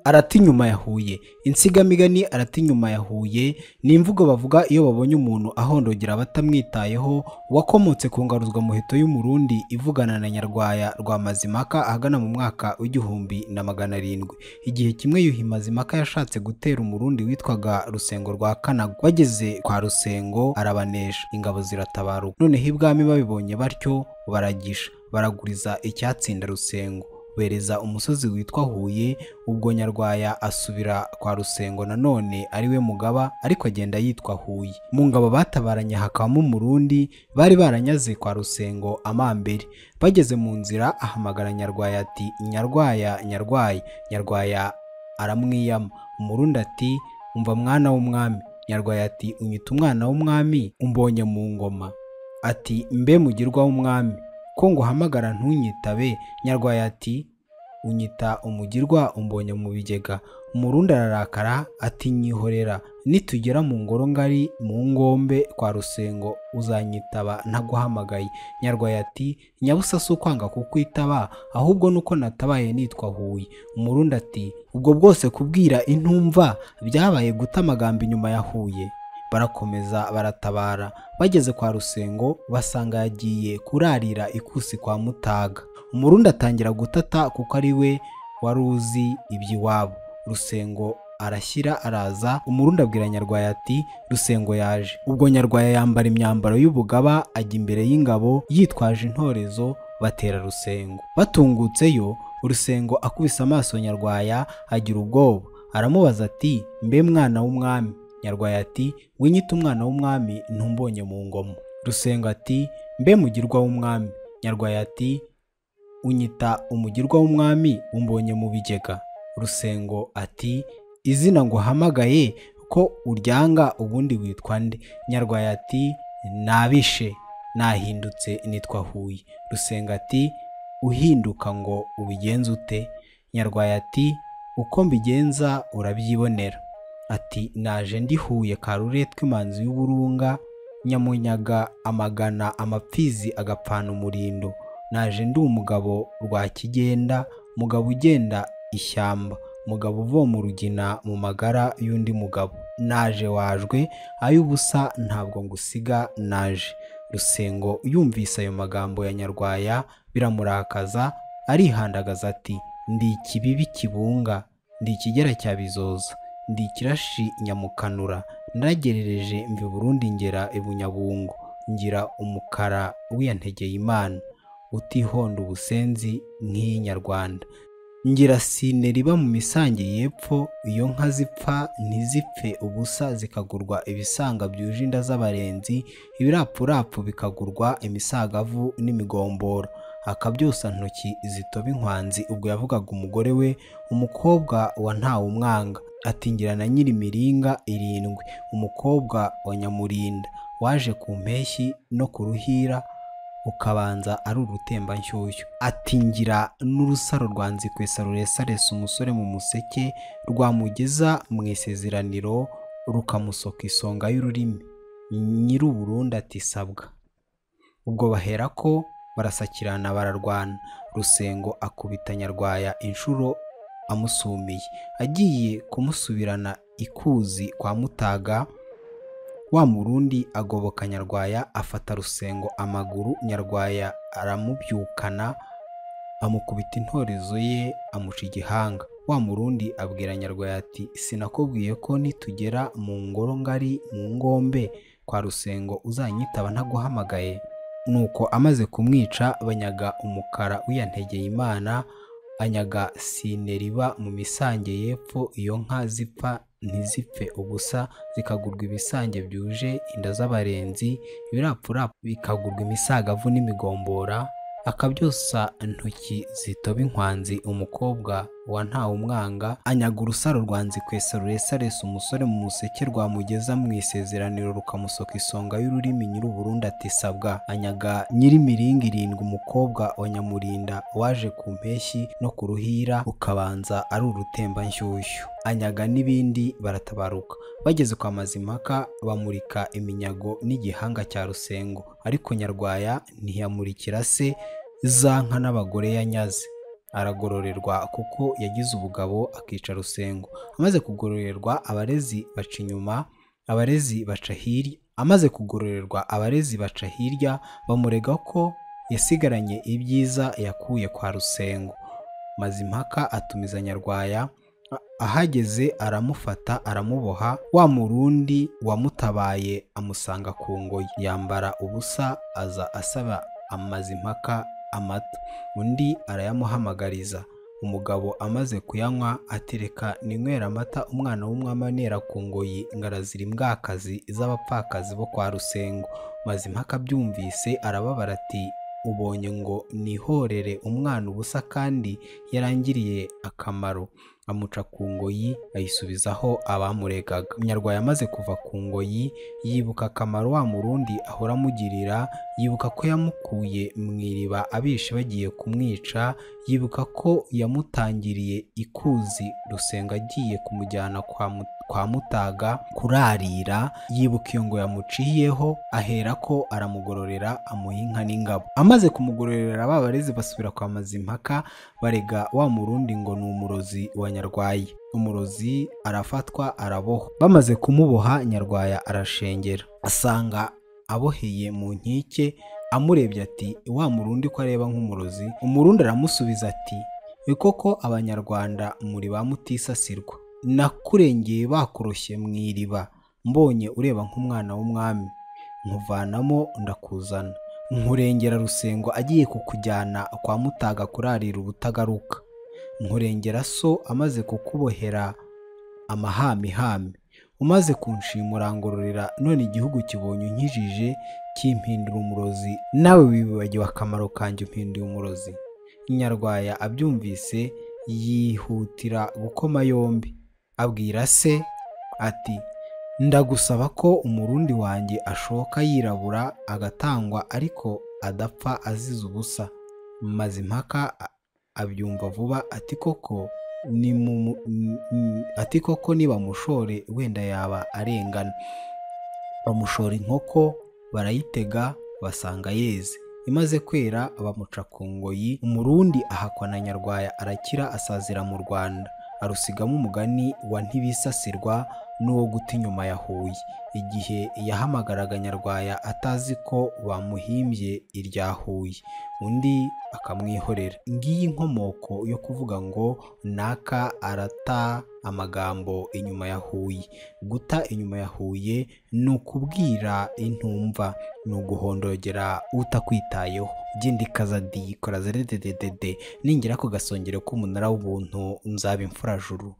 arata inyuma ya huye insigamigani arata inyuma ya huye ni imvugo bavuga iyo babonye umuntu ahondogera abatamwitayeho wakomotse ku ngaruzwamuheto y'umurundi ivugana na nyarwaya rwa mazimaka ahagana mu mwaka w'igihumbi na magana arindwi igihe kimwe yuhi mazimaka yashatse gutera umurundi witwaga rusengo rwa kanago bageze kwa rusengo arabanesha ingabo ziratabaruka noneho ibwami babibonye batyo baragisha baraguriza icyatsinda rusengo bereza umusozi witwa huye ubwo nyarwaya asubira kwa rusengo nanone ari we mugaba ariko agenda yitwa huye mu ngabo batabaranye hakabamo umurundi bari baranyaze kwa rusengo amambere bageze mu nzira ahamagara nyarwaya ati nyarwaya nyarwaya nyarwaya aramwiyama umurundi ati umva mwana w'umwami nyarwaya ati unyita umwana w'umwami umbonye mu ngoma ati mbe mugirwa w'umwami ko nguhamagara ntunyitabe nyarwaya ati unyita umugirwa umbonye mu bigega umurundi ararakara ati nyihorera nitugera mu ngoro ngari mu ngombe kwa rusengo uzanyitaba ntaguhamagaye nyarwaya ati nyabusa si ukwanga kukwitaba ahubwo nuko natabaye nitwa huye umurundi ati ubwo bwose kubwira intumva byabaye guta amagambo inyuma ya huye barakomeza baratabara bageze kwa rusengo basanga yagiye kurarira ikusi kwa mutaga umurundi atangira gutata kuko ari we wari uzi iby'iwabo rusengo arashyira araza umurundi abwira nyarwaya ati rusengo yaje ubwo nyarwaya yambara imyambaro y'ubugaba ajya imbere y'ingabo yitwaje intorezo batera rusengo batungutseyo urusengo akubise amaso nyarwaya agira ubwoba aramubaza ati mbe mwana w'umwami nyarwaya ati winyita umwana w'umwami ntumbonye mu ngoma rusengo ati mbe mugirwa w'umwami nyarwaya ati unyita umugirwa w'umwami umbonye mu bigega rusengo ati izina ngo uhamagaye ko uryanga ubundi witwa nde nyarwaya ati nabishe nahindutse nitwa huye rusengo ati uhinduka ngo ubigenze ute nyarwaya ati uko mbigenza urabyibonera ati naje ndihuye karure tw'imanzi y'uburunga nyamunyaga amagana amapfizi agapfana umurindo naje ndi umugabo rwa kigenda mugabo ugenda ishyamba mugabo uvoma urugina mu magara y'undi mugabo naje wajwe ay'ubusa ntabwo ngusiga naje rusengo yumvise ayo magambo ya nyarwaya biramurakaza arihandagaza ati ndi ikibibi kibunga ndi ikigera cya bizoza ndi ikirashi nyamukanura naragerereje mbi burundi ngera ibunyabungo ngira umukara wiyantegeye imana utihonda ubusenzi nk'iyinyarwanda ngira sine riba mu misange y'epfo iyo nka zipfa ntizipfe ubusa zikagurwa ibisanga byuje inda z'abarenzi ibirapurapfu bikagurwa imisagavu n'imigomboro akabyosa ntoki zitoba inkwanzi ubwo yavugaga umugore we umukobwa wa ntawe umwanga atingira na nyiri miringa irindwi umukobwa wa nyamurinda waje ku mpeshyi no ku ruhira ukabanza ari urutembanshyushyu atingira n'urusaro rwa nzikwesa ruresaresa umusore mu museke rwamugeza mu isezeraniro rukamusoka isonga y'ururimi nyir'uburundi atisabwa ubwo bahera ko barasakirana bararwana rusengo akubita nyarwaya inshuro amusumiye agiye kumusubirana ikuzi kwa mutaga wa murundi agoboka nyarwaya afata rusengo amaguru nyarwaya aramubyukana amukubita intorezo ye amuca igihanga wa murundi abwira nyarwaya ati sinakubwiye ko nitugera mu ngoro ngari mu ngombe kwa rusengo uzanyitaba ntaguhamagaye nuko amaze kumwica banyaga umukara wiyantegeye imana anyaga sine riba mu misange y'epfo iyo nka zipfa ntizipfe ubusa zikagurwa ibisange byuje inda z'abarenzi ibirapfurapfu bikagurwa imisagavu n'imigombora akabyosa intoki zitoba inkwanzi umukobwa wa ntawe umwanga anyaga urusaro rwa nzikwesa ruresaresa umusore mu museke rwamugeza mu isezeraniro rukamusoka isonga y'ururimi nyir'uburundi atisabwa anyaga nyir'imiringa irindwi umukobwa wa nyamurinda waje ku mpeshyi no ku ruhira ukabanza ari urutembanshyushyu anyaga n'ibindi baratabaruka bageze kwa mazimaka bamurika iminyago n'igihanga cya rusengo ariko nyarwaya ntiyamurikira se za nka n'abagore yanyaze aragororerwa kuko yagize ubugabo akica rusengo amaze kugororerwa abarezi baca inyuma abarezi baca hirya amaze kugororerwa abarezi baca hirya bamurega ko yasigaranye ibyiza yakuye kwa rusengo mazimpaka atumiza nyarwaya ahageze aramufata aramuboha wa murundi wamutabaye amusanga ku ngoyi yambara ubusa aza asaba amazimpaka amata undi arayamuhamagariza umugabo amaze kuyanywa atereka ninywera amata umwana w'umwamanera ku ngoyi ngarazira imbwakazi z'abapfakazi bo kwa rusengo mazimpaka abyumvise arababara ati ubonye ngo nihorere umwana ubusa kandi yarangiriye akamaro amuca ku ngoyi ayisubizaho abamuregaga nyarwaya amaze kuva ku ngoyi yibuka akamaro wa murundi ahora amugirira yibuka ko yamukuye mu iriba abishi bagiye kumwica yibuka ko yamutangiriye ikuzi rusenga agiye kumujyana kwa muti kwa mutaga kurarira yibuka iyo ngo yamuciyeho ahera ko aramugororera amuha inka n'ingabo amaze kumugororera ba barezi basubira kwa mazimpaka barega wa murundi ngo ni umurozi wa nyarwaya umurozi arafatwa arabohwa bamaze kumuboha nyarwaya arashengera asanga aboheye mu nkike amurebye ati wa murundi ko areba nk'umurozi umurundi aramusubiza ati ni koko abanyarwanda muri ba mutisasirwa nakurengeye bakuroshye mu iriba mbonye ureba nk'umwana w'umwami nkuvanamo ndakuzana nkurengera rusengo agiye kukujyana kwa mutaga kurarira ubutagaruka nkurengera so amaze kukubohera amahamihami umaze kunshimura ngororera none igihugu kibonye unkijije kimpindura umurozi nawe wibagiwe akamaro kanjye umpinduye umurozi nyarwaya abyumvise yihutira gukoma yombi abwira se ati ndagusaba ko umurundi wanjye ashoka yirabura agatangwa ariko adapfa azize ubusa maze impaka abyumva vuba ati koko ati koko nibamushore wenda yaba arengana bamushora inkoko barayitega basanga yeze imaze kwera bamuca ku ngoyi umurundi ahakwa na nyarwaya arakira asazira mu rwanda arusigamo umugani wa ntibisasirwa n'uwo guta inyuma yahuye igihe yahamagaraga nyarwaya atazi ko bamuhimbye irya huye undi akamwihorera ngiyi inkomoko yo kuvuga ngo naka arata amagambo inyuma yahuye guta inyuma yahuye ni ukubwira intumva ni uguhondogera utakwitayeho genda ikazadikora zeredededede ningera ku gasongero k'umunara w'ubuntu nzaba imfurajuru